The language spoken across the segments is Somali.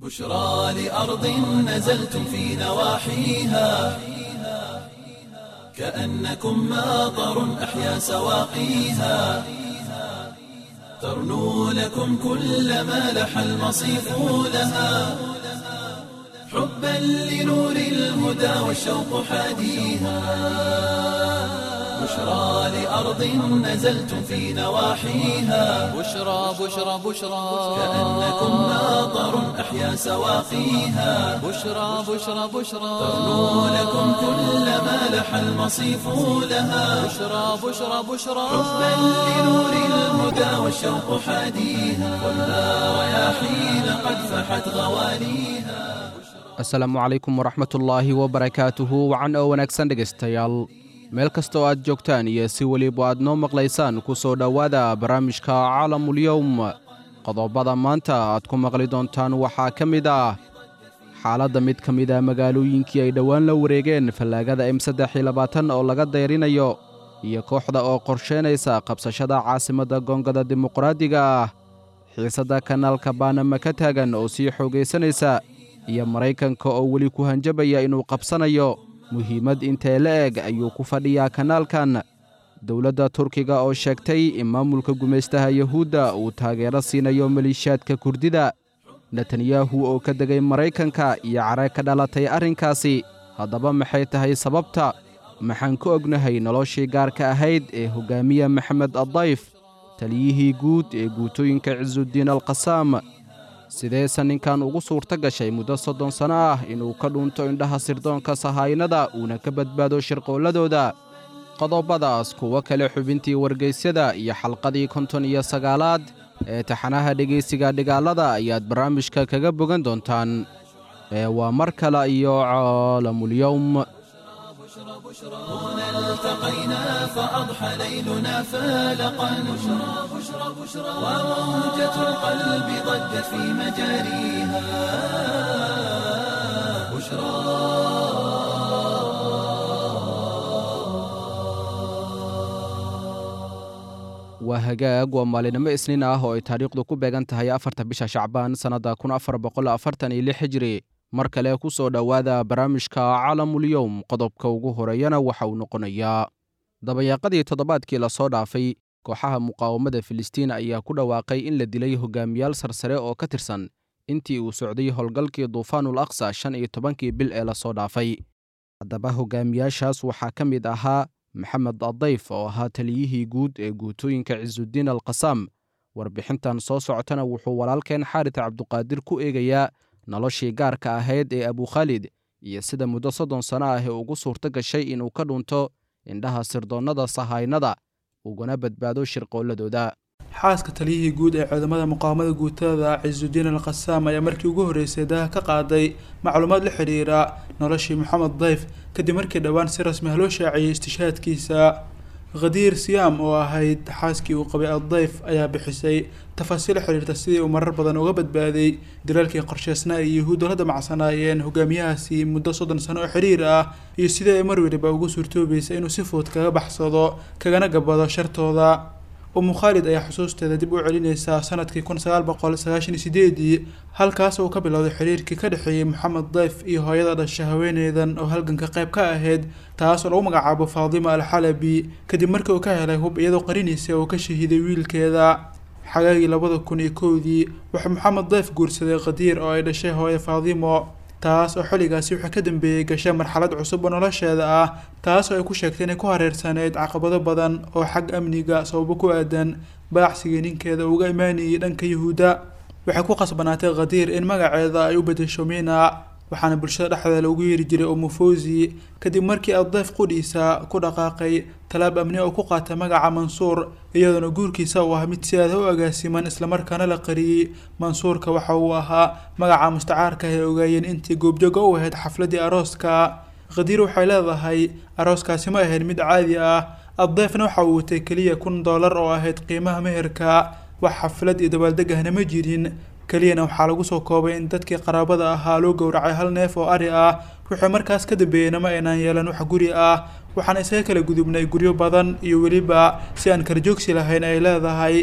بشرى لأرض نزلتم في نواحيها كأنكم ماطر أحيا سواقيها ترنو لكم كل ما لح المصيف لها حبا لنور الهدى والشوق حاديها بشرى لأرض نزلتم في نواحيها بشرى بشرى بشرى كأنكم ماطر أحيا سواقيها بشرى بشرى بشرى ترنو لكم كل ما لح المصيف لها بشرى بشرى بشرى حبا لنور الهدى والشوق حاديها والنار رياحين قد فحت غواليها asalaamu calaykum waraxmatullaahi wabarakaatuhu wacan oo wanaagsan dhegaystayaal meel kasta oo aad joogtaan iyo si weliba aad noo maqlaysaan ku soo dhowaada barnaamijka caalamulyowm qodobada maanta aad ku maqli doontaan waxaa ka mid ah xaaladda mid ka mid a magaalooyinkii ay dhowaan la wareegeen fallaagada m saddex iyo labaatan oo laga dayrinayo iyo kooxda oo qorsheynaysa qabsashada caasimadda goongada dimuqraadiga ah xiisadda kanaalka baanama ka taagan oo sii xoogaysanaysa iyo maraykanka oo weli ku hanjabaya inuu qabsanayo muhiimad intee la eg ayuu ku fadhiyaa kanaalkan dowladda turkiga oo sheegtay in maamulka gumaystaha yuhuudda uu taageero siinayo maliishaadka kurdida netanyahu oo ka degay maraykanka iyo care ka dhalatay arrinkaasi haddaba maxay tahay sababta maxaan ka ognahay noloshii gaarka ahayd ee hoggaamiya maxamed addayf taliyihii guud ee guutooyinka cisuuddiin alqasaam sideese ninkan ugu suurto gashay muddo soddon sanno ah inuu ka dhuunto indhaha sirdoonka sahaynada uuna ka badbaado shirqoolladooda qodobadaas kuwo kale xubintii wargaysyada iyo xalqadii konton iyo sagaalaad ee taxanaha dhegaysiga dhigaalada ayaad barnaamijka kaga bogan doontaan ee waa mar kale iyo caalamulyowm هنا التقينا فأضحى ليلنا فالقا بشرى بشرى بشرى وموجة القلب ضجت في مجاريها بشرى waa hagaag waa maalinimo isniin ah oo ay taariikhdu ku beegan tahay afarta bisha shacbaan sannadda kun afar boqol afartan iyo lix hijri mar kale ku soo dhowaada barnaamijka caalamulyowm qodobka ugu horeeyana waxa uu noqonayaa dabayaaqadii toddobaadkii lasoo dhaafay kooxaha muqaawamada filistiin ayaa ku dhawaaqay in la dilay hogaamiyaal sarsare oo ka tirsan intii uu socday howlgalkii duufaanul aqsa shan iyo tobankii bil ee lasoo dhaafay haddaba hogaamiyaashaas waxaa ka mid ahaa maxamed addayf oo ahaa taliyihii guud ee guutooyinka cisuuddiin alqasaam warbixintan soo socotana wuxuu walaalkeen xaarit cabduqaadir ku eegayaa noloshii gaarka ahayd ee abukhaalid iyo sida muddo soddon sanno ah ee ugu suurto gashay inuu ka dhunto indhaha sirdoonnada sahaynada ugana badbaado shirqoolladooda xaaska taliyihii guud ee ciidamada muqaawamada guutada cisuuddiin alqasaam ayaa markii ugu horreysay daha ka qaaday macluumaad la xidhiira noloshii maxamed dayf kadib markii dhowaan si rasmi ah loo shaaciyey istishaadkiisa khadiir siyaam oo ahayd xaaskii uu qabay addayf ayaa bixisay tafaasiil xidhiirta sidii uu marar badan uga badbaaday dilaalkii qorsheysnaa ay yuhuuddu la damacsanaayeen hogaamiyahaasi muddo soddon sano oo xidhiir ah iyo sidii ay mar weliba ugu suurtoobaysa inuu si fudud kaga baxsado kagana gabado shartooda umu khaalid ayaa xusuusteeda dib u celinaysaa sanadkii kun sagaal boqol sagaashan iyo sideedii halkaas uu ka bilowday xiriirkii ka dhexeeyey maxamed dayf iyo hooyada dhasha haweeneydan oo halganka qayb ka ahayd taas oo lagu magacaabo faadima alxalabi kadib markii uu ka helay hub iyadoo qarinaysa uu ka shahiiday wiilkeeda xagaagii labada kun iyo kowdii wuxuu maxamed dayf guursaday khadiir oo ay dhashay hooye faadimo taas oo xilligaasi waxaa ka dambeeyey gashay marxalad cusub oo nolosheeda ah taas oo ay ku sheegtay inay ku hareersaneyd caqabado badan oo xag amniga sababo ku aadan baacsigii ninkeeda uga imaanayay dhanka yuhuudda waxay ku qasbanaatay khadiir in magaceeda ay u bedesho mina waxaana bulshada dhexdeeda loogu yeeri jiray umufosi kadib markii addayf qudhiisa ku dhaqaaqay talaab amni oo ku qaatay magaca mansuur iyadoona guurkiisa uu ah mid si aada u agaasiman islamarkaana la qariyey mansuurka waxa uu ahaa magaca mustacaarka ay ogaayeen intii goobjooga u ahayd xafladii arooska khadiir waxay leedahay arooskaasi ma ahayn mid caadi ah addayfna waxa uu watay keliya kun dollar oo ahayd qiimaha meherka wax xaflad iyo dabaaldeg ahna ma jirin keliyana waxaa lagu soo koobay in dadkii qaraabada ahaa loo gowracay hal neef oo ari ah wixii markaas ka dambeeyeyna ma aynaan yeelan wax guri ah waxaan isaga kala gudubnay guryo badan iyo weliba si aan kala joogsi lahayn ay leedahay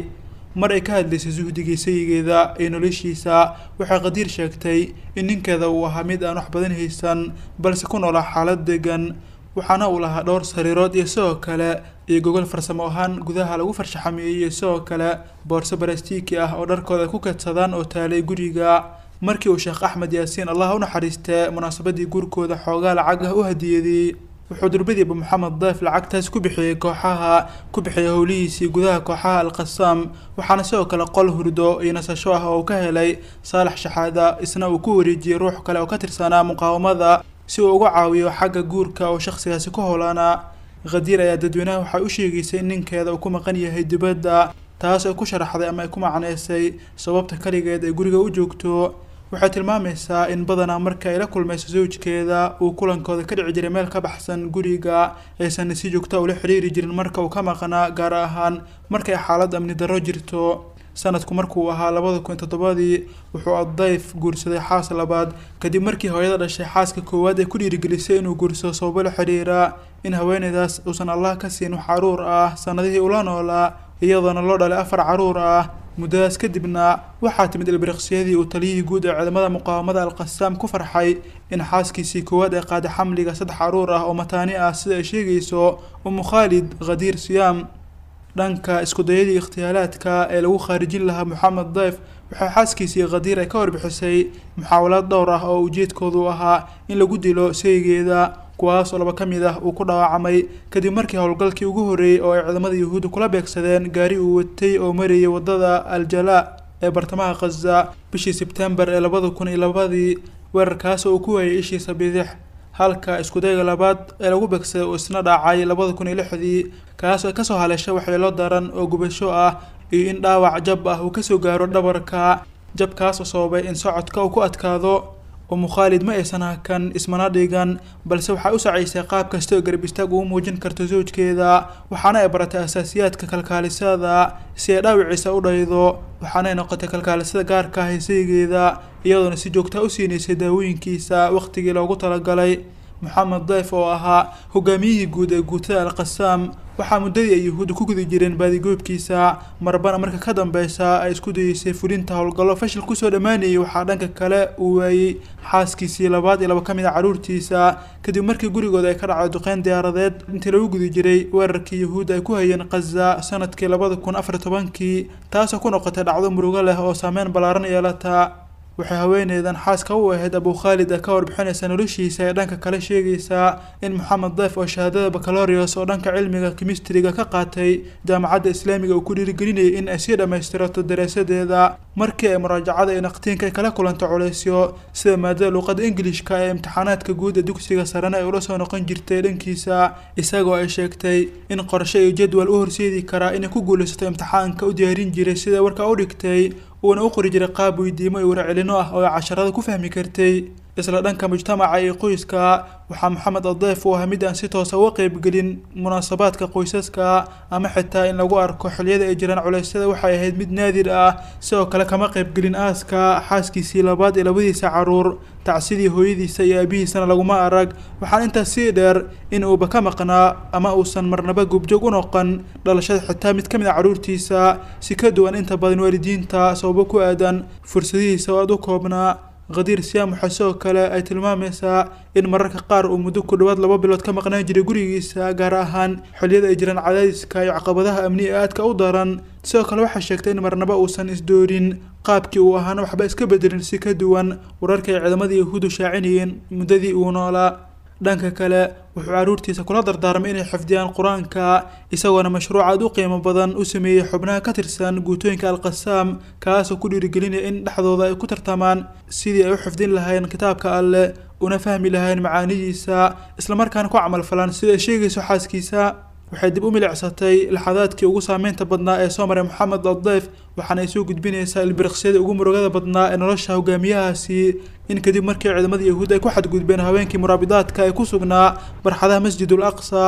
mar ay ka hadlaysay suhdigii sayigeeda ee noloshiisa waxay qadiir sheegtay in ninkeeda uu ahaa mid aan wax badan haysan balse ku noolaa xaalad degan waxaana uu lahaa dhowr sariirood iyo sidoo kale iyo gogol farsamo ahaan gudaha lagu farshaxameeyey iyo sidoo kale boorso barastiiki ah oo dharkooda ay ku kadsadaan oo taalay guriga markii uu sheekh axmed yaasiin allah u naxariistee munaasabadii guurkooda xoogaa lacag ah u hadiyaday wuxuu durbadiiba maxamed dayf lacagtaas ku bixiyey kooxaha ku bixiyay howlihiisii gudaha kooxaha alqasaam waxaana sidoo kale qol hurdo iyo nasasho ah oo uu ka helay saalax shaxaada isna uu ku wareejiyey ruux kale oo ka tirsanaa muqaawamada si uu uga caawiyo xagga guurka oo shakhsigaasi ku howlaana khadiir ayaa dadweynaha waxay u sheegaysay in ninkeeda uu ku maqan yahay dibadda taas ay ku sharaxday ama ay ku macneysay sababta kaligeed ay guriga u joogto waxay tilmaamaysaa in badanaa marka ay la kulmayso zawjkeeda uu kulankooda ka dhici jiray meel ka baxsan guriga aysan si joogta ula xiriiri jirin marka uu ka maqnaa gaar ahaan markay xaalad amni darro jirto sanadku markuu ahaa labada kun toddobadii wuxuu addayf guursaday xaas labaad kadib markii hooyada dhashay xaaska koowaad ay ku dhiirigelisay inuu guursado sababo la xiriira in haweeneydaas uusan allah ka siin wax caruur ah sanadihii ula noolaa iyadoona loo dhalay afar caruur ah muddadaas kadibna waxaa timid ilbiriqsiyadii uu taliyihii guud ee ciidamada muqaawamada alqasaam ku farxay in xaaskiisii koowaad ay qaaday xamliga saddex caruur ah oo mataani ah sida ay sheegayso umu khaalid khadiir siyaam dhanka iskudayadii ikhtiyaalaadka ee lagu khaarijin lahaa moxamed dayf waxay xaaskiisii khadiir ay ka warbixisay muxaawalaad dhowr ah oo ujeedkoodu ahaa in lagu dilo saygeeda kuwaas oo laba ka mid ah uu ku dhaawacmay kadib markii howlgalkii ugu horreeyey oo ay ciidamada yuhuudda kula beegsadeen gaari uu watay oo marayay waddada aljalaa ee bartamaha khaza bishii sebtembar ee labada kun iyo labadii weerarkaas oo uu ku waayay ishiisa bidix halka iskudayga labaad ee lagu beegsaday uu isna dhaacay labada kun iyo lixdii kaas oo kasoo haleesha waxyeelo daran oo gubasho ah iyo in dhaawac jab ah uu kasoo gaaro dhabarka jabkaas oo sababay in socodka uu ku adkaado umu khaalid ma aysan hakan ismana dhigan balse waxay u sacaysay qaab kasta oo garab istaag ugu muujin karto zawjkeeda waxaana ay baratay asaasiyaadka kalkaalisada si ay dhaawiciisa u dhaydo waxaana ay noqotay kalkaalisada gaarka ah ee saygeeda iyadoona si joogtaa u siinaysay daawooyinkiisa waqtigii loogu talagalay moxamed dayf oo ahaa hogaamiyihii guud ee guutada alqasaam waxaa muddadii ay yuhuudda ku gudi jireen baadigoobkiisa marbana marka ka dambeysa ay isku dayeysay fulinta howlgallo fashil kusoo dhammaanayay waxaa dhanka kale uu waayey xaaskiisii labaad iyo laba ka mid a carruurtiisa kadib markii gurigooda ay ka dhacday duqeyn diyaaradeed intii lagu gudi jiray weerarkii yuhuudda ay ku hayeen khaza sanadkii labada kun afar tobankii taasoo ku noqotay dhacdo murugo leh oo saameyn ballaaran yeelata waxay haweeneydan xaaska u ahayd abu khaalid ee ka warbixinaysa noloshiisa ee dhanka kale sheegaysaa in moxamed dayf oo shahaadada bacalorius oo dhanka cilmiga kimistriga ka qaatay jaamacadda islaamiga uu ku dhiirigelinayay in ay sii dhammaystirato daraasadeeda markii ay muraajacada iyo naqtiinka ay kala kulanto culeysyo sida maadada luuqada ingilishka ee imtixaanaadka guud ee dugsiga sarena ay ula soo noqon jirtay dhankiisa isagoo ay sheegtay in qorshe iyo jadwal u horseedi karaa inay ku guulaysato imtixaanka u diyaarin jiray sida warka u dhigtay uuna u qori jiray qaab weydiimo iyo warcelino ah oo ay casharada ku fahmi kartay isla dhanka mujtamaca iyo qoyska waxaa maxamed adayf uu ahaa mid aan si toosa uga qeybgelin munaasabaadka qoysaska ama xitaa in lagu arko xilliyada ay jiraan culeysyada waxay ahayd mid naadir ah sidoo kale kama qeybgelin aaska xaaskiisii labaad iyo labadiisa caruur tacsidii hooyadiisa iyo aabihiisana laguma arag waxaan intaas sii dheer in uuba ka maqnaa ama uusan marnaba gubjoog u noqon dhalashada xitaa mid ka mid a carruurtiisa si ka duwan inta badan waalidiinta sababo ku aadan fursadihiisa oo aad u koobnaa khadiir siyaam waxaa sidoo kale ay tilmaamaysaa in mararka qaar uu muddo ku dhowaad laba bilood ka maqnaan jiray gurigiisa gaar ahaan xilliyada ay jiraan cadaadiska iyo caqabadaha amni ee aadka u daran sidoo kale waxaa sheegtay in marnaba uusan isdoorin qaabkii uu ahaana waxba iska bedelin si ka duwan wararka ay ciidamadii yahuudu shaacinayeen muddadii uu noolaa dhanka kale wuxuu carruurtiisa kula dardaarmay inay xifdiyaan qur-aanka isagoona mashruuc aad u qiimo badan u sameeyey xubnaha ka tirsan guutooyinka alqasaam kaasoo ku dhiirigelinaya in dhexdooda ay ku tartamaan sidii ay u xifdin lahayn kitaabka alleh una fahmi lahayn macaanidiisa islamarkaana ku camal falaan sida ay sheegayso xaaskiisa waxay dib u milicsatay laxadaadkii ugu saameynta badnaa ee soo maray moxamed adayf waxaana ay soo gudbinaysaa ilbiriqsyada ugu murugada badnaa ee nolosha hogaamiyahaasi in kadib markii ciidamada yahuud ay ku xadgudbeen haweenkii muraabidaadka ee ku sugnaa barxadaha masjidul aqsa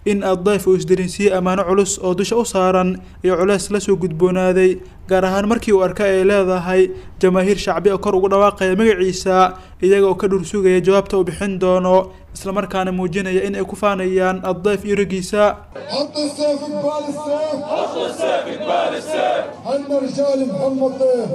in addayf uu isdarinsiiyey ammaano culus oo dusha u saaran iyo culeys la soo gudboonaaday gaar ahaan markii uu arkay ay leedahay jamaahiir shacbi oo kor ugu dhawaaqaya magaciisa iyaga oo ka dhursugaya jawaabta uu bixin doono islamarkaana muujinaya in ay ku faanayaan addayf iyo raggiisa حط السيف قبال السيف حط السيف قبال السيف هن رجال محمد ضيف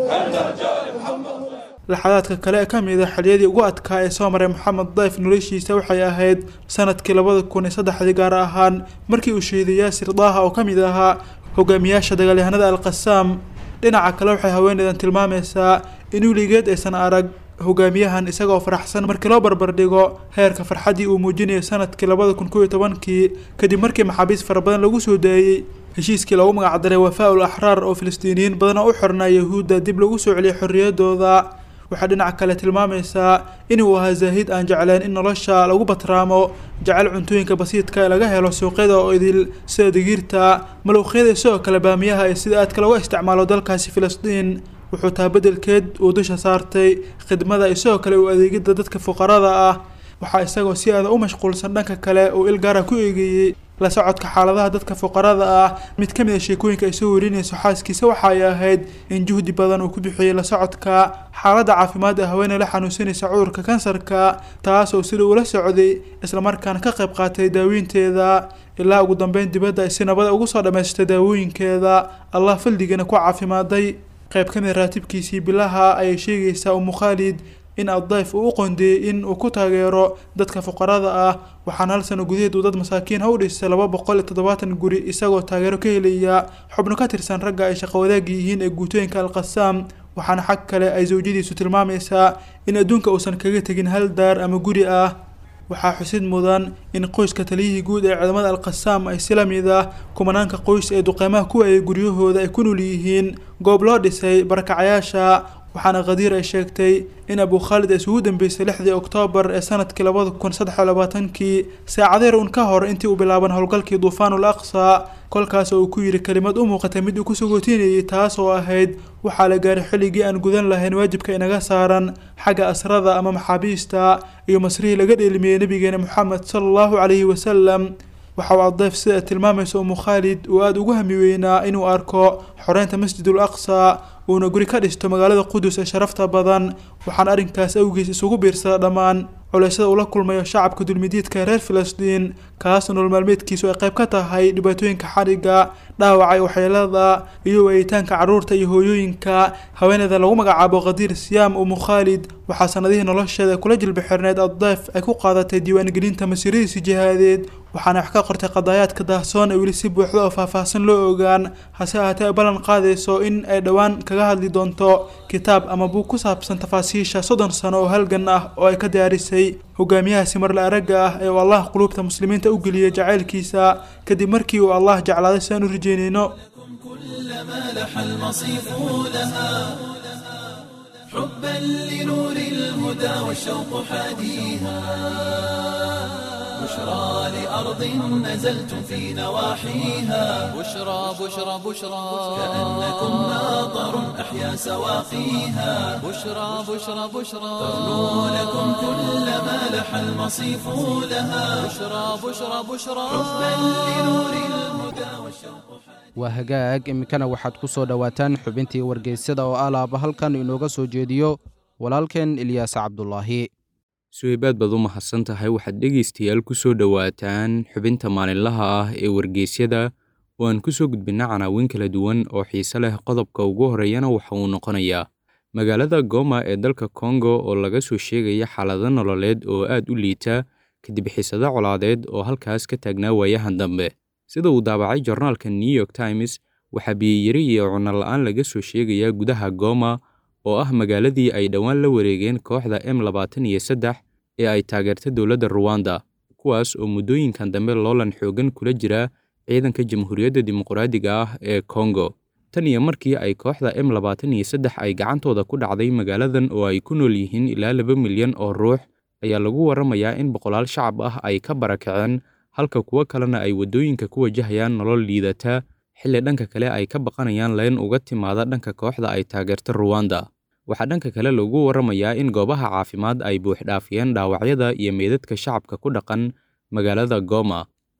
laxadaadka kale ee ka mid a xiliyadii ugu adkaa ee soo maray maxamed dayf noloshiisa waxay ahayd sanadkii labada kun iyo saddexdii gaar ahaan markii uu shahiiday yaasir daaha oo ka mid ahaa hogaamiyaasha dagaalyahanada alqasaam dhinaca kale waxay haweeneydan tilmaamaysaa in weligeed aysan arag hogaamiyahan isagoo faraxsan markii loo barbardhigo heerka farxaddii uu muujinayay sanadkii labada kun kow iyo tobankii kadib markii maxaabiis fara badan lagu soo daayey heshiiskii loogu magacdaray wafaa ul axraar oo filistiiniyiin badan oo u xirnaa yahuudda dib lagu soo celiyay xorriyadooda waxaa dhinaca kale tilmaamaysaa inuu ahaa zaahid aan jecleen in nolosha lagu batraamo jecel cuntooyinka basiidka ee laga helo suuqyada oo idil sida digiirta malowqyada sidoo kale baamiyaha ee sida aadka looga isticmaalo dalkaasi filistiin wuxuu taa beddelkeed uu dusha saartay khidmada iyo sidoo kale u adeegidda dadka fuqarada ah waxaa isagoo si aada u mashquulsan dhanka kale uu il gaara ku eegeeyey la socodka xaaladaha dadka fuqarada ah mid ka mid a sheekooyinka ay soo warinayso xaaskiisa waxa ay ahayd in juhdi badan uu ku bixiyey la socodka xaaladda caafimaad ee haweeney la xanuunsanaysa cudurka kansarka taas oo sida ula socday islamarkaana ka qayb qaatay daaweynteeda ilaa ugu dambeyn dibadda ay si nabada ugu soo dhammaystay daawooyinkeeda allah faldigana ku caafimaaday qayb ka mid raatibkiisii bilaha ayay sheegaysaa umu khaalid in addayf uu u qondeeyey in uu ku taageero dadka fuqarada ah waxaana hal sano gudaheed uu dad masaakiin ha u dhisay laba boqol iyo toddobaatan guri isagoo taageero ka helaya xubno ka tirsan ragga ay shaqo wadaagi yihiin ee guutooyinka alqasaam waxaana xag kale ay sawjadiisu tilmaamaysaa in adduunka uusan kaga tegin hal daar ama guri ah waxaa xusid mudan in qoyska taliyihii guud ee ciidamada alqasaam ay si la mid ah kumanaanka qoys ee duqeymaha ku waayay guryahooda ay ku nool yihiin goob loo dhisay barakacayaasha waxaana khadiir ay sheegtay in abu khaalid ay isugu dambeysay lixdii oktoobar ee sanadkii labada kun saddex iyo labaatankii saacadeer un ka hor intii uu bilaaban howlgalkii duufaanul aqsa kolkaas oo uu ku yidhi kelimad u muuqatay mid uu ku sagootinayay taas oo ahayd waxaa la gaaray xilligii aan gudan lahayn waajibka inaga saaran xagga asrada ama maxaabiista iyo masrihii laga dheelmiyey nabigeena moxamed sala allahu calayhi wasalam waxa uu adayf sida tilmaamaysa umu khaalid uu aada ugu hami weynaa inuu arko xoreynta masjidul aqsa uuna guri ka dhisto magaalada qudus ee sharafta badan waxaana arrinkaas awgiis isugu biirsada dhammaan culeysyada uu la kulmayo shacabka dulmidiidka ee reer filistiin kaas nolol maalmeedkiisu ay qayb ka tahay dhibaatooyinka xadhigga dhaawacay waxyeelada iyo waayitaanka carruurta iyo hooyooyinka haweeneyda lagu magacaabo khadiir siyaam umu khaalid waxaa sanadihii nolosheeda kula jilba xirneyd addayf ay ku qaadatay diiwaangelinta masiiradiisi jihaadeed waxaana wax ka qortay qadaayaadka daahsoon ee weli si buuxda oo faahfaahsan loo ogaan hase ahaatee ay ballan qaadayso in ay dhowaan kaga hadli doonto kitaab ama buug ku saabsan tafaasiisha soddon sano oo halgan ah oo ay ka diyaarisay hogaamiyahaasi marla aragga ah ee uu allah quluubta muslimiinta u geliyey jacaylkiisa kadib markii uu allah jeclaaday si aan u rajeynayno كلما لح المصيف لها حبا لنور الهدى والشوق حاديها بشرى لأرض نزلتم في نواحيها بشرى بشرى بشرى كأنكم ماطر أحيا سواقيها بشرى بشرى بشرى تغنو لكم كلما لح المصيف لها بشرى بشرى بشرى حبا لنور الهدى والشوق waa hagaag iminkana waxaad ku soo dhowaataan xubintii wargeysyada oo alaaba halkan inooga soo jeediyo walaalkeen ilyaas cabdulaahi suheybaad baad u mahadsan tahay waxaad dhegaystayaal ku soo dhowaataan xubinta maalinlaha ah ee wargeysyada oo aan ku soo gudbinna canaawin kala duwan oo xiise leh qodobka ugu horreeyana waxa uu noqonayaa magaalada goma ee dalka kongo oo laga soo sheegaya xaalado nololeed oo aad u liita kadib xisado colaadeed oo halkaas ka taagnaa waayahan dambe sida uu daabacay jornaalka new york times waxaa biyiyari iyo cunno la'aan laga soo sheegayaa gudaha goma oo ah magaaladii ay dhowaan la wareegeen kooxda m labaatan iyo saddex ee ay taageerta dowladda ruwanda kuwaas oo muddooyinkan dambe loolan xoogan kula jira ciidanka jamhuuriyadda dimuqraadiga ah ee kongo tan iyo markii ay kooxda m labaatan iyo saddex ay gacantooda ku dhacday magaaladan oo ay ku nool yihiin ilaa laba milyan oo ruux ayaa lagu warramayaa in boqolaal shacab ah ay ka barakaceen halka kuwo kalena ay waddooyinka ku wajahayaan nolol liidata xilli dhanka kale ay ka baqanayaan leen uga timaada dhanka kooxda ay taageerta ruwanda waxaa dhanka kale lagu warramayaa in goobaha caafimaad ay buuxdhaafiyeen dhaawacyada iyo meydadka shacabka ku dhaqan magaalada goma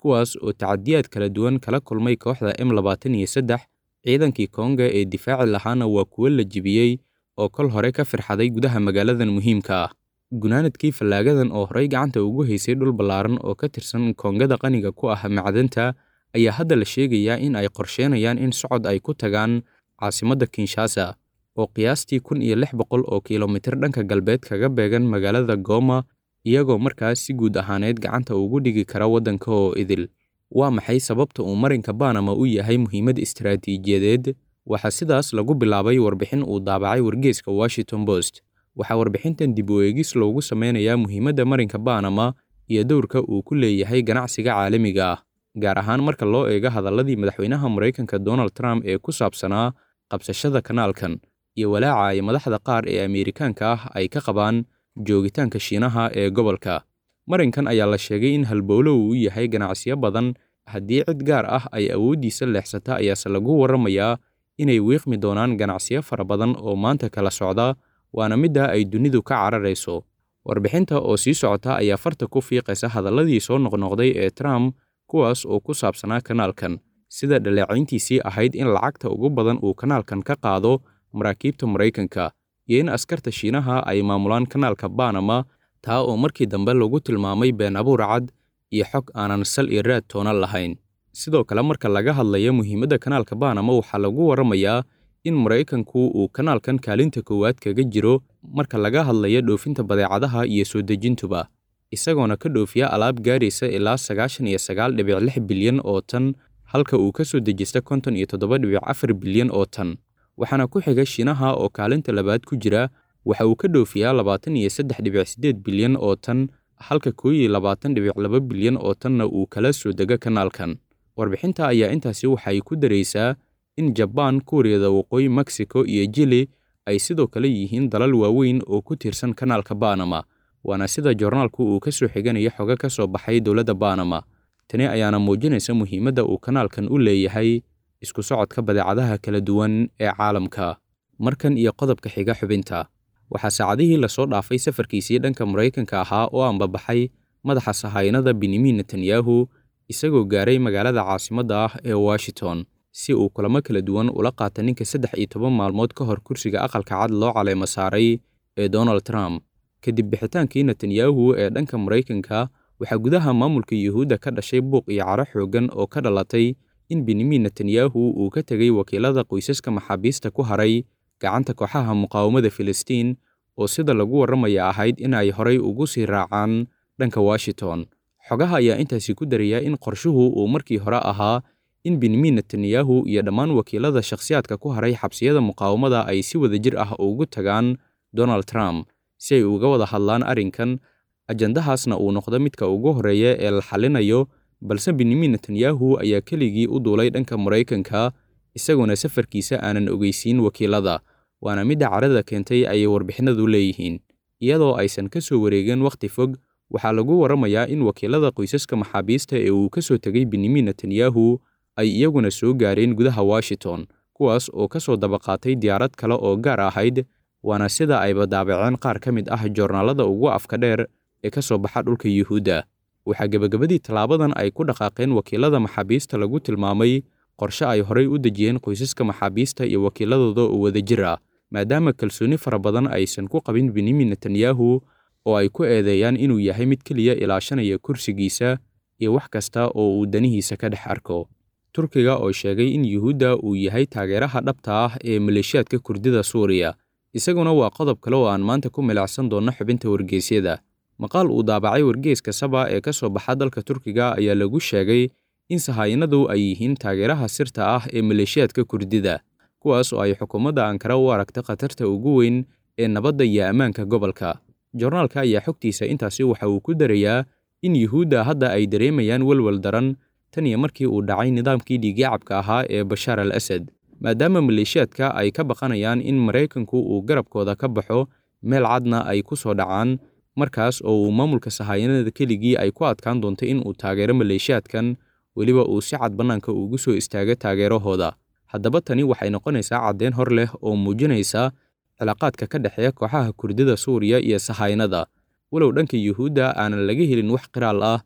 kuwaas oo tacadiyaad kala duwan kala kulmay kooxda m labaatan iyo saddex ciidankii konga ee difaaci lahaana waa kuwo la jebiyey oo kol hore ka firxaday gudaha magaaladan muhiimka ah gunaanadkii fallaagadan oo horey gacanta ugu haysay dhul ballaaran oo ka tirsan koongada qaniga ku ah macdanta ayaa hadda la sheegayaa in ay qorsheenayaan in socod ay ku tagaan caasimadda kinshasa oo qiyaastii kun iyo lix boqol oo kilomitir dhanka galbeed kaga beegan magaalada gooma iyagoo markaas si guud ahaaneed gacanta ugu dhigi kara waddanka oo idil waa maxay sababta uu marinka banama u yahay muhiimad istaraatiijiyadeed waxaa sidaas lagu bilaabay warbixin uu daabacay wargeeska washington post waxaa warbixintan dib u eegis loogu sameynayaa muhiimadda marinka banama iyo dowrka uu ku leeyahay ganacsiga caalamiga ah gaar ahaan marka loo eego hadalladii madaxweynaha maraykanka donald trump ee ku saabsanaa qabsashada kanaalkan iyo walaaca ay madaxda qaar ee ameerikaanka ah ay ka qabaan joogitaanka shiinaha ee gobolka marinkan ayaa la sheegay in halbowlo uu yahay ganacsiyo badan haddii cid gaar ah ay awooddiisa leexsata ayaase lagu warramayaa inay wiiqmi doonaan ganacsiyo fara badan oo maanta kala socda waana midda ay dunidu ka cararayso warbixinta oo sii socota ayaa farta ku fiiqaysa hadalladii soo noqnoqday ee trump kuwaas oo ku saabsanaa kanaalkan sida dhaleecayntiisii ahayd in lacagta ugu badan uu kanaalkan ka qaado maraakiibta maraykanka iyo in askarta shiinaha ay maamulaan kanaalka banama taa oo markii dambe lagu tilmaamay been abuur cad iyo xog aanan sal iyo raad toona lahayn sidoo kale marka laga hadlayo muhiimadda kanaalka banama waxaa lagu warramayaa in maraykanku uu kanaalkan kaalinta koowaad kaga jiro marka laga hadlayo dhoofinta badeecadaha iyo soo dejintuba isagoona ka dhoofiya alaab gaaraysa ilaa sagaashan iyo sagaal dhibic lix bilyan oo tan halka uu ka soo dejista konton iyo toddoba dhibic afar bilyan oo tan waxaana ku xiga shiinaha oo kaalinta labaad ku jira waxa uu ka dhoofiyaa labaatan iyo saddex dhibic siddeed bilyan oo tan halka koo iyo labaatan dhibic laba bilyan oo tanna uu kala soo dego kanaalkan warbixinta ayaa intaasi waxay ku daraysaa in jabaan kuuriyada waqooyi mexico iyo jili ay sidoo kale yihiin dalal waaweyn oo ku tiirsan kanaalka banama waana sida joornaalku uu ka soo xiganayo xogo ka soo baxay dowladda banama tani ayaana muujinaysa muhiimadda uu kanaalkan u leeyahay isku socodka badeecadaha kala duwan ee caalamka markan iyo qodobka xiga xubinta waxaa saacadihii lasoo dhaafay safarkiisii dhanka maraykanka ahaa oo ambabaxay madaxa sahaynada benyamin netanyahu isagoo gaaray magaalada caasimadda ah ee washington si uu kulamo kala duwan ula qaata ninka saddex iyo toban maalmood ka hor kursiga aqalka cad loo caleemo saaray ee donald trump kadib bixitaankii netanyahu ee dhanka maraykanka waxaa gudaha maamulka yuhuudda ka dhashay buuq iyo caro xooggan oo ka dhalatay in benyamin netanyahu uu ka tegay wakiilada qoysaska maxaabiista ku haray gacanta kooxaha muqaawamada filistiin oo sida lagu warramaya ahayd in ay horay ugu sii raacaan dhanka washington xogaha ayaa intaasi ku daraya in qorshuhu uu markii hore ahaa in benyamin netanyahu iyo dhammaan wakiilada shakhsiyaadka ku haray xabsiyada muqaawamada ay si wada jir ah ugu tagaan donald trump si ay uga wada hadlaan arrinkan ajandahaasna uu noqdo midka ugu horreeya ee la xallinayo balse benyamin netanyahu ayaa keligii u duulay dhanka maraykanka isagoona safarkiisa aanan ogeysiin wakiilada waana midda carada keentay ayay warbixinadu leeyihiin iyadoo aysan ka soo wareegin wakhti fog waxaa lagu warramayaa in wakiilada qoysaska maxaabiista ee uu ka soo tegay benyamin netanyahu ay iyaguna soo gaareen gudaha washington kuwaas oo ka soo dabaqaatay diyaarad kale oo gaar ahayd waana sida ayba daabaceen qaar ka mid ah joornaalada ugu afka dheer ee ka soo baxa dhulka yuhuudda waxaa gebagabadii tallaabadan ay ku dhaqaaqeen wakiilada maxaabiista lagu tilmaamay qorshe ay horay u dejiyeen qoysaska maxaabiista iyo wakiiladooda oo wadajir ah maadaama kalsooni fara badan aysan ku qabin benyamin netanyahu oo ay ku eedeeyaan inuu yahay mid keliya ilaashanaya kursigiisa iyo wax kasta oo uu danihiisa ka dhex arko turkiga oo sheegay in yuhuudda uu yahay taageeraha dhabta ah ee maleeshiyaadka kurdida suuriya isaguna waa qodob kale oo aan maanta ku milicsan doonno xubinta wargeysyada maqaal uu daabacay wargeeska saba ee ka soo baxa dalka turkiga ayaa lagu sheegay in sahaayinadu ay yihiin taageeraha sirta ah ee maleeshiyaadka kurdida kuwaas oo ay xukuumadda ankara u aragta khatarta ugu weyn ee nabadda iyo ammaanka gobolka joornaalka ayaa xogtiisa intaasi waxa uu ku darayaa in yuhuudda hadda ay dareemayaan welwel daran tan iyo markii uu dhacay nidaamkii dhiigyacabka ahaa ee bashaar al asad maadaama maleeshiyaadka ay ka baqanayaan in maraykanku uu garabkooda ka baxo meel cadna ay ku soo dhacaan markaas oo uu maamulka sahaayanada keligii ay ku adkaan doonto in uu taageero maleeshiyaadkan weliba uu si cad bannaanka ugu soo istaago taageerahooda haddaba tani waxay noqonaysaa caddeyn hor leh oo muujinaysa cilaaqaadka ka dhexeeya kooxaha kurdida suuriya iyo sahaynada walow dhanka yuhuudda aanan laga helin wax qiraal ah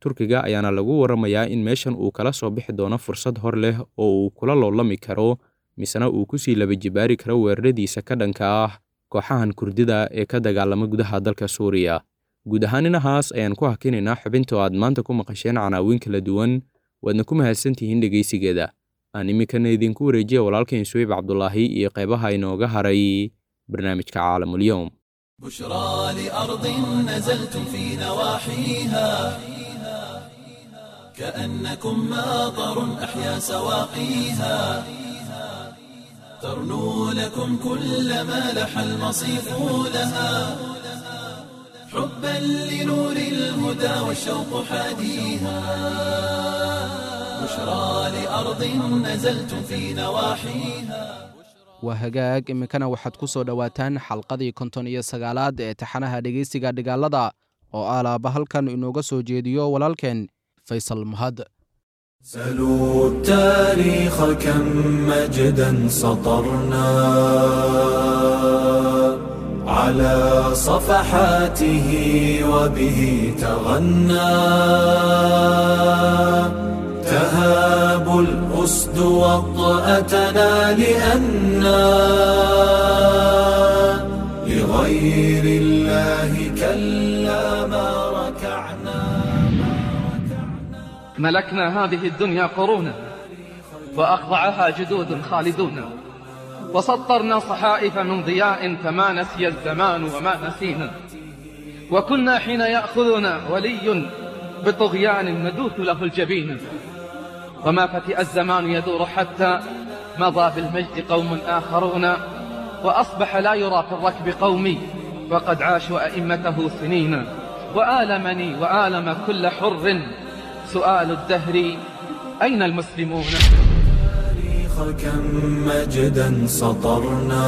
turkiga ayaana lagu waramayaa in meeshan uu kala soo bixi doono fursad hor leh oo uu kula loolami karo misena uu kusii laba jibaari karo weeraradiisa ka dhanka ah kooxahan kurdida ee ka dagaalama gudaha dalka suuriya guud ahaan inahaas ayaan ku hakinaynaa xubinta oo aad maanta ku maqasheen canaawiin kala duwan waadna ku mahadsantihiin dhegaysigeeda aan iminkana idinku wareejiya walaalkayn suweyb cabdulaahi iyo qaybaha inooga haray barnaamijka caalamulyoom بشرى لأرض نزلتم في نواحيها كأنكم ماطر أحيا سواقيها ترنو لكم كل ما لح المصيف لها حبا لنور الهدى والشوق حاديها بشرى لأرض نزلتم في نواحيها waa hagaag iminkana waxaad ku soo dhowaataan xalqadii konton iyo sagaalaad ee taxanaha dhegeysiga dhigaalada oo alaaba halkan inooga soo jeediyo walaalkeen faysal mahad سلوا التاريخ كم مجدا سطرنا على صفحاته وبه تغنى تهاب الأسد وطأتنا لأنا لغير الله كلا ما ركعنا ملكنا هذه الدنيا قرونا وأخضعها جدود خالدون وسطرنا صحائف من ضياء فما نسي الزمان وما نسينا وكنا حين يأخذنا ولي بطغيان ندوث له الجبين وما فتئ الزمان يدور حتى مضى بالمجد قوم آخرون وأصبح لا يرى في الركب قومي وقد عاشوا أئمته سنين وآلمني وآلم كل حر سؤال الدهر أين المسلمون التاريخ كم مجدا سطرنا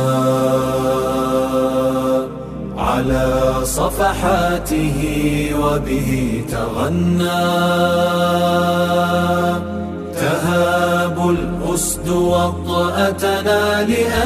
على صفحاته وبه تغنى تهاب الأسد وطأتنا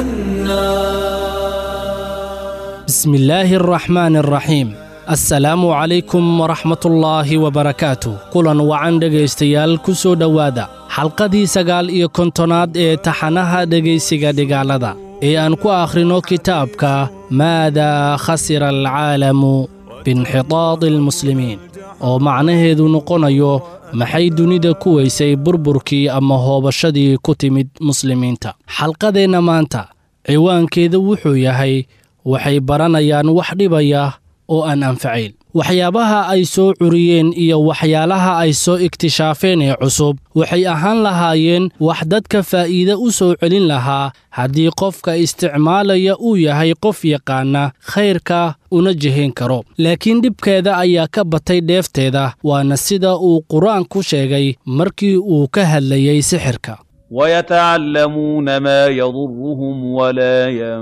لأنا بسم الله الرحمن الرحيم assalaamu calaykum waraxmatullaahi wabarakaatu kulan wacan dhegaystayaal ku soo dhowaada xalqadii sagaal iyo kontonaad ee taxanaha dhegaysiga dhigaalada ee aan ku akhrino kitaabka maadaa khasira alcaalamu biinxitaadi almuslimiin oo macnaheedu noqonayo maxay dunida ku weysay burburkii ama hoobashadii ku timid muslimiinta xalqadeenna maanta ciwaankeeda wuxuu yahay waxay baranayaan wax dhibaya oo aan anfacayn waxyaabaha ay soo curiyeen iyo waxyaalaha ay soo iktishaafeen ee cusub waxay ahaan lahaayeen wax dadka faa'iide u soo celin lahaa haddii qofka isticmaalaya uu yahay qof yaqaana khayrka una jihayn karo laakiin dhibkeeda ayaa ka batay dheefteeda waana sida uu qur-aanku sheegay markii uu ka hadlayey sixirka ويتعلمون ما يضرهم ولا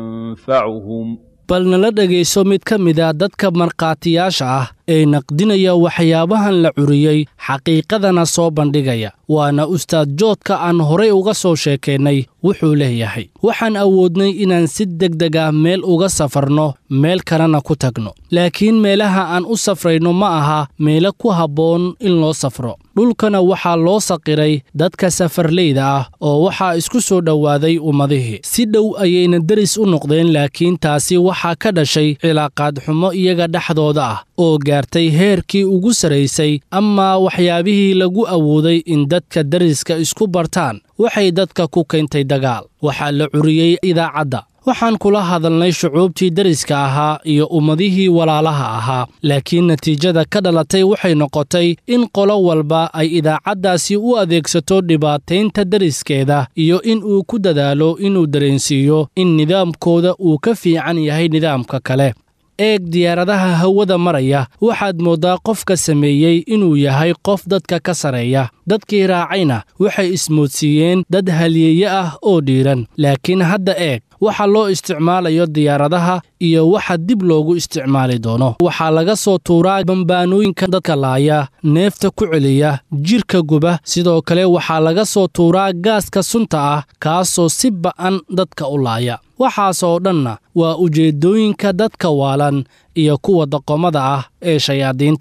ينفعهم bal nala dhegayso mid ka mid a dadka markhaatiyaasha ah ee naqdinaya waxyaabahan la curiyey xaqiiqadana soo bandhigaya waana ustaad joodka aan horay uga soo sheekaynay wuxuu leeyahay waxaan awoodnay inaan si degdeg ah meel uga safarno meel kalena ku tagno laakiin meelaha aan u safrayno ma aha meelo ku habboon in loo safro dhulkana waxaa loo saqiray dadka safarleyda ah oo waxaa isku soo dhowaaday ummadihii si dhow ayayna deris u noqdeen laakiin taasi waxaa ka dhashay cilaaqaad xumo iyaga dhexdooda ah oo gaartay heerkii ugu saraysay amaa waxyaabihii lagu awooday in dadka deriska isku bartaan waxay dadka ku keentay dagaal waxaa la curiyey idaacadda waxaan kula hadalnay shucuubtii deriska ahaa iyo ummadihii walaalaha ahaa laakiin natiijada ka dhalatay waxay noqotay in qolo walba ay idaacaddaasi u adeegsato dhibaataynta deriskeeda iyo in uu ku dadaalo inuu dareensiiyo in nidaamkooda uu ka fiican yahay nidaamka kale eeg diyaaradaha hawada maraya waxaad mooddaa qofka sameeyey inuu yahay qof dadka ka sareeya dadkii raacayna waxay ismoodsiiyeen dad halyeeye ah oo dhiiran laakiin hadda eeg waxa loo isticmaalayo diyaaradaha iyo waxa dib loogu isticmaali doono waxaa laga soo tuuraa bambaanooyinka dadka laaya neefta ku celiya jidhka guba sidoo kale waxaa laga soo tuuraa gaaska sunta ah kaasoo si ba'an dadka u laaya waxaasoo dhanna waa ujeeddooyinka dadka waalan iyo kuwa daqomada ah ee shayaadiinta ah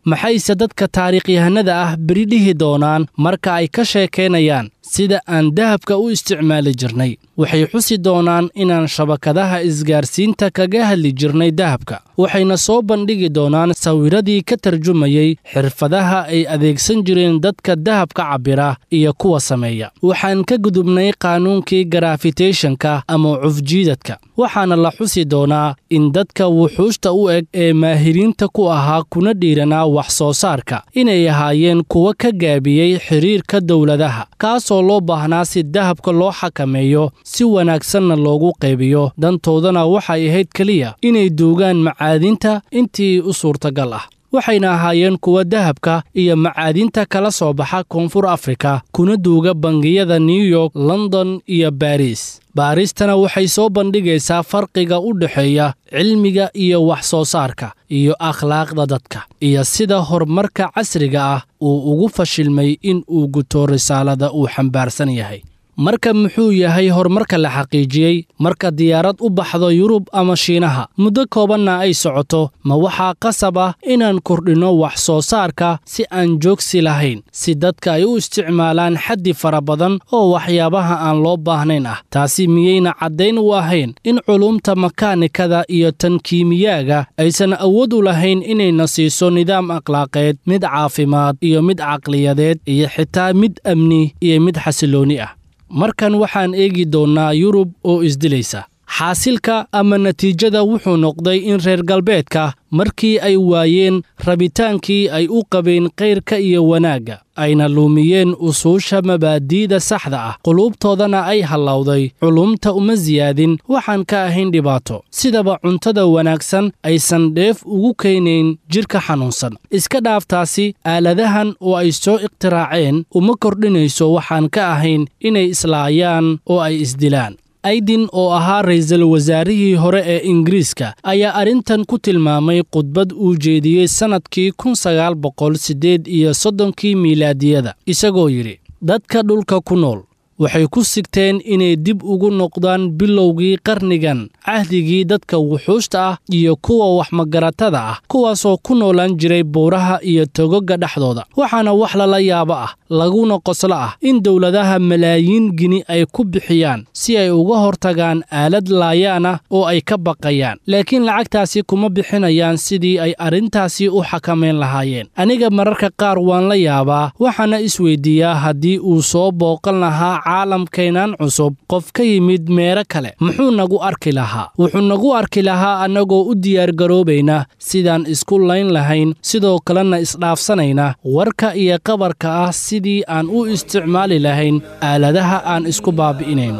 maxayse dadka taariikhyahanada ah beri dhihi doonaan marka ay ka sheekaynayaan sida aan dahabka u isticmaali jirnay waxay xusi doonaan inaan shabakadaha isgaarsiinta kaga hadli jirnay dahabka waxayna soo bandhigi doonaan sawiradii ka tarjumayey xirfadaha ay adeegsan jireen dadka dahabka cabbira iyo kuwa sameeya waxaan ka gudubnay qaanuunkii garafiteshanka ama cufjiidadka waxaana la xusi doonaa in dadka wuxuushta u eg ee maahiriinta ku ahaa kuna dhiiranaa wax soo saarka inay ahaayeen kuwa ka gaabiyey xiriirka dowladaha kaasoo loo baahnaa si dahabka loo xakameeyo si wanaagsanna loogu qaybiyo dantoodana waxay ahayd keliya inay duugaan macaadinta intii u suurtagal ah waxayna ahaayeen kuwa dahabka iyo macaadinta kala soo baxa koonfur afrika kuna duuga bangiyada new york london iyo baris baaristana waxay soo bandhigaysaa farqiga u dhexeeya cilmiga iyo wax soo saarka iyo akhlaaqda dadka iyo sida horumarka casriga ah uu ugu fashilmay in uu guto risaalada uu xambaarsan yahay marka muxuu yahay horumarka la xaqiijiyey marka diyaarad u baxdo yurub ama shiinaha muddo koobanna ay socoto ma waxaa qasab ah inaan kordhinno wax soo saarka si aan joogsi lahayn si dadka ay u isticmaalaan xaddi fara badan oo waxyaabaha aan loo baahnayn ah taasi miyayna caddayn u ahayn in culumta makaanikada iyo tan kiimiyaaga aysan awood u lahayn inayna siiso nidaam akhlaaqeed mid caafimaad iyo mid caqliyadeed iyo xitaa mid amni iyo mid xasiloonni ah markan waxaan eegi doonnaa yurub oo isdilaysa xaasilka ama natiijada wuxuu noqday in reer galbeedka markii ay waayeen rabitaankii ay u qabeen kayrka iyo wanaagga ayna luumiyeen usuusha mabaadi'da saxda ah quluubtoodana ay hallowday culumta uma siyaadin waxaan ka ahayn dhibaato sidaba cuntada wanaagsan aysan dheef ugu keenayn jidhka xanuunsan iska dhaaftaasi aaladahan oo ay soo ikhtiraaceen uma kordhinayso waxaan ka ahayn inay islaayaan oo ay isdilaan aydin oo ahaa ra'iisul wasaarihii hore ee ingiriiska ayaa arrintan ku tilmaamay khudbad uu jeediyey sannadkii kun sagaal boqol siddeed iyo soddonkii miilaadiyada isagoo yidhi dadka dhulka ku nool waxay ku sigteen inay dib ugu noqdaan bilowgii qarnigan cahdigii dadka wuxuushta ah iyo kuwa waxmagaratada ah kuwaasoo ku noolaan jiray buuraha iyo togoga dhexdooda waxaana wax lala yaabo ah laguna qoslo ah in dowladaha malaayiin gini ay ku bixiyaan si ay uga hortagaan aalad laayaan ah oo ay ka baqayaan laakiin lacagtaasi kuma bixinayaan sidii ay arrintaasi u xakamayn lahaayeen aniga mararka qaar waan la yaabaa waxaana isweydiiyaa haddii uu soo booqan lahaa caalamkeennan cusub qof ka yimid meero kale muxuu nagu arki lahaa wuxuu nagu arki lahaa annagoo u diyaargaroobayna sidaan isku layn lahayn sidoo kalena isdhaafsanayna warka iyo qabarka ah sidii aan u isticmaali lahayn aaladaha aan isku baabi'inayno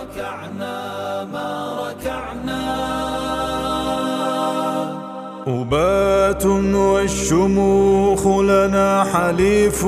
أبات والشموخ لنا حليف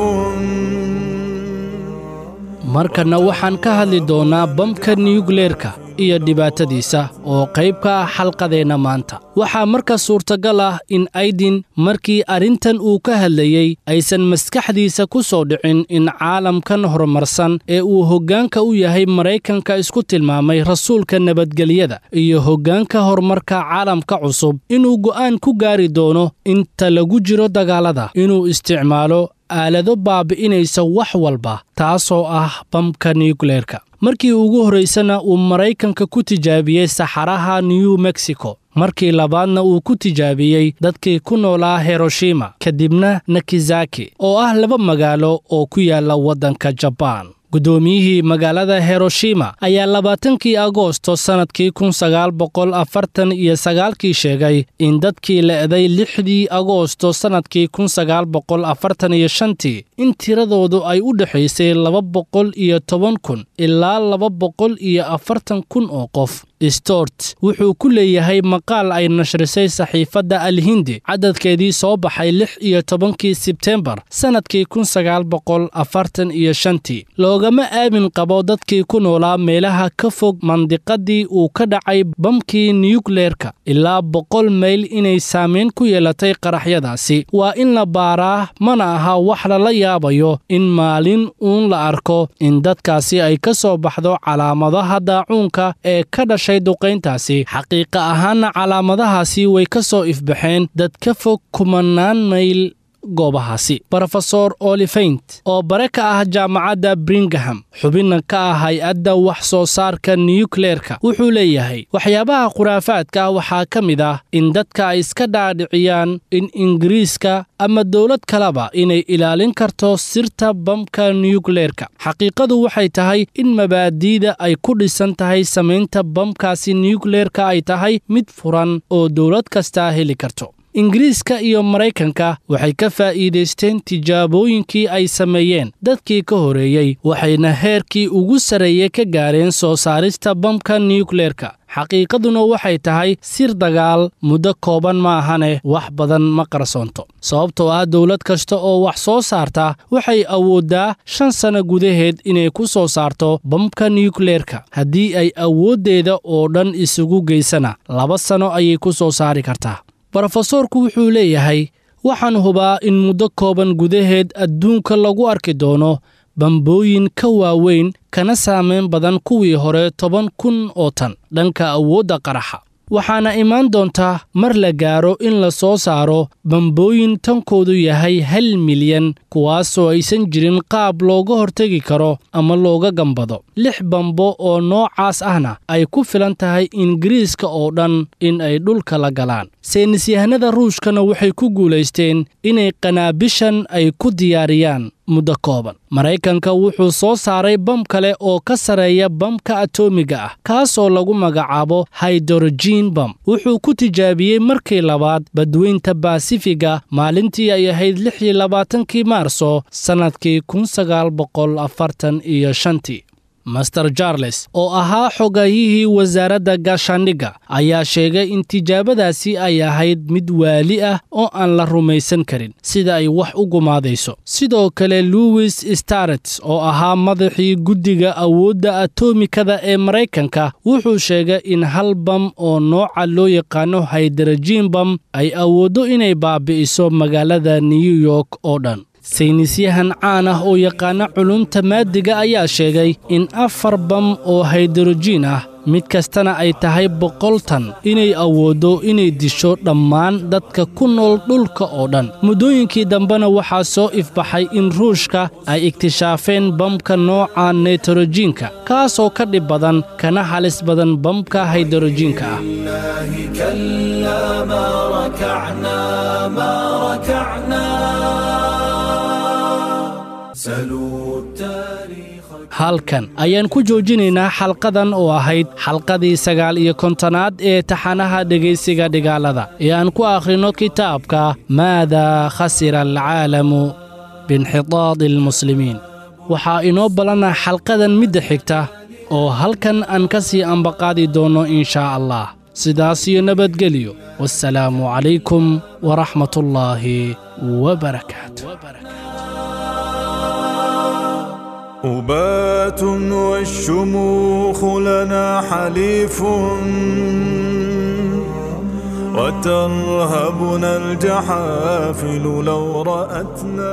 markanna waxaan ka hadli doonnaa bamka niyugleerka iyo dhibaatadiisa oo qayb ka ah xalqadeenna maanta waxaa marka suurtagal ah in aydin markii arrintan uu ka hadlayey aysan maskaxdiisa ku soo dhicin in caalamkan horumarsan ee uu hoggaanka u yahay maraykanka isku tilmaamay rasuulka nabadgelyada iyo hoggaanka horumarka caalamka cusub inuu go'aan ku gaari doono inta lagu jiro dagaallada inuu isticmaalo aalado baabi'inaysa wax walba taasoo ah bamka niyukleerka markii ugu horraysana uu maraykanka ku tijaabiyey saxaraha new mexico markii labaadna uu ku tijaabiyey dadkii ku noolaa hiroshima kadibna nakizaki oo ah laba magaalo oo ku yaalla waddanka jabaan guddoomiyihii magaalada hiroshima ayaa labaatankii agoosto sannadkii kun sagaal boqol afartan iyo sagaalkii sheegay in dadkii le'day lixdii agoosto sannadkii kun sagaal boqol afartan iyo shantii in tiradoodu ay u dhexaysay laba boqol iyo toban kun ilaa laba boqol iyo afartan kun oo qof stort wuxuu ku leeyahay maqaal ay nashrisay saxiifadda alhindi cadadkeedii soo baxay lix iyo tobankii sebtembar sannadkii kun sagaal boqol afartan iyo shantii loogama aamin qabo dadkii ku noolaa meelaha ka fog mandiqadii uu ka dhacay bamkii niyukleerka ilaa boqol mayl inay saamayn ku yeelatay qaraxyadaasi waa in la baaraa mana aha wax lala yaabayo in maalin uun la arko in dadkaasi ay ka soo baxdo calaamadaha daacuunka ee ka dhashay duqayntaasi xaqiiqa ahaanna calaamadahaasi way ka soo ifbaxeen dad ka fog kumanaan mayl goobahaasi brofesor olifeint oo bare ka ah jaamacadda bringham xubinna ka ah hay-adda wax soo saarka niyukleerka wuxuu leeyahay waxyaabaha khuraafaadka ah waxaa ka mid ah in dadka ay iska dhaadhiciyaan in ingiriiska ama dowlad kaleba inay ilaalin karto sirta bamka niyukleerka xaqiiqadu waxay tahay in mabaadi'da ay ku dhisan tahay samaynta bamkaasi niyukleerka ay tahay mid furan oo dowlad kastaa heli karto ingiriiska iyo maraykanka waxay ka faa'iidaysteen tijaabooyinkii ay sameeyeen dadkii ka horeeyey waxayna heerkii ugu sarreeyey ka gaareen soo saarista bamka niyukleerka xaqiiqaduna waxay tahay sir dagaal muddo kooban ma ahane wax badan ma qarsoonto sababtoo ah dowlad kasta oo wax soo saarta waxay awooddaa shan sanno gudaheed inay ku soo saarto bamka niyukleerka haddii ay awooddeeda oo dhan isugu geysana laba sanno ayay ku soo saari kartaa brofesoorku wuxuu leeyahay waxaan hubaa in muddo kooban gudaheed adduunka lagu arki doono bambooyin ka waaweyn kana saamayn badan kuwii hore toban kun oo tan dhanka awoodda qaraxa waxaana imaan doontaa mar la gaaro in la soo saaro bambooyin tankoodu yahay hal milyan kuwaasoo aysan jirin qaab looga hortegi karo ama looga gambado lix bambo oo noocaas ahna ay ku filan tahay ingiriiska oo dhan in ay dhulka la galaan saynisyahanada ruushkana waxay ku guulaysteen inay qanaabishan ay ku diyaariyaan muddo kooban maraykanka wuxuu soo saaray bam kale oo ka sarreeya bamka atoomiga ah kaasoo lagu magacaabo haydorojiin bam wuxuu ku tijaabiyey markii labaad badweynta baasifiga maalintii ay ahayd lix iyo labaatankii maarso sannadkii kun sagaal boqol afartan iyo shantii master charles oo ahaa xogayihii wasaaradda gaashaandhigga ayaa sheegay in tijaabadaasi ay ahayd mid waali ah oo aan la rumaysan karin sida ay wax u gumaadayso sidoo kale louis starets oo ahaa madaxii guddiga awoodda atomikada ee maraykanka wuxuu sheegay in hal bam oo nooca loo yaqaano haydarajiin bam ay awooddo inay baabi'iso magaalada new york oo dhan saynisyahan caan ah oo yaqaana culumta maadiga ayaa sheegay in afar bam oo haydorojiin ah mid kastana ay tahay boqol tan inay awooddo inay disho dhammaan dadka ku nool dhulka oo dhan muddooyinkii dambena waxaa soo ifbaxay in ruushka ay iktishaafeen bamka nooca neytorojiinka kaasoo ka dhib badan kana halis badan bamka haydorojiinka ah halkan ayaan ku joojinaynaa xalqadan oo ahayd xalqadii sagaal iyo kontonaad ee taxanaha dhegaysiga dhigaalada ee aan ku akhrino kitaabka maadaa khasira alcaalamu biinxitaadi almuslimiin waxaa inoo ballanah xalqadan midda xigta oo halkan aan ka sii ambaqaadi doonno inshaa allah sidaas iyo nabadgelyo wassalaamu calaykum waraxmatullaahi wabarakaatu أبات والشموخ لنا حليف وترهبنا الجحافل لو رأتنا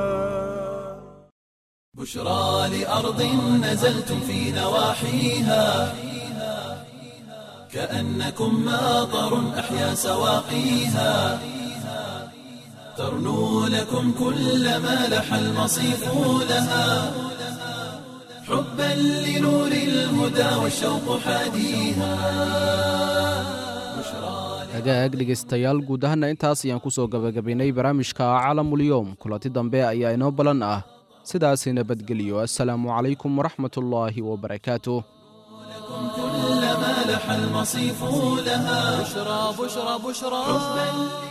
بشرى لأرض نزلتم في نواحيها كأنكم ماطر أحيا سواقيها ترنو لكم كل ما لح المصيف لها حبا لنور الهدى والشوق حاديها hagaag dhegaystayaal guud ahaana intaas ayaan ku soo gabagabaynay barnaamijka caalamulyoom kulanti dambe ayaa inoo balan ah sidaasi nabadgeliyo assalaamu calaykum waraxmatullaahi wabarakaatuh كل ما لح المصيف لها بشرى بشرى بشرى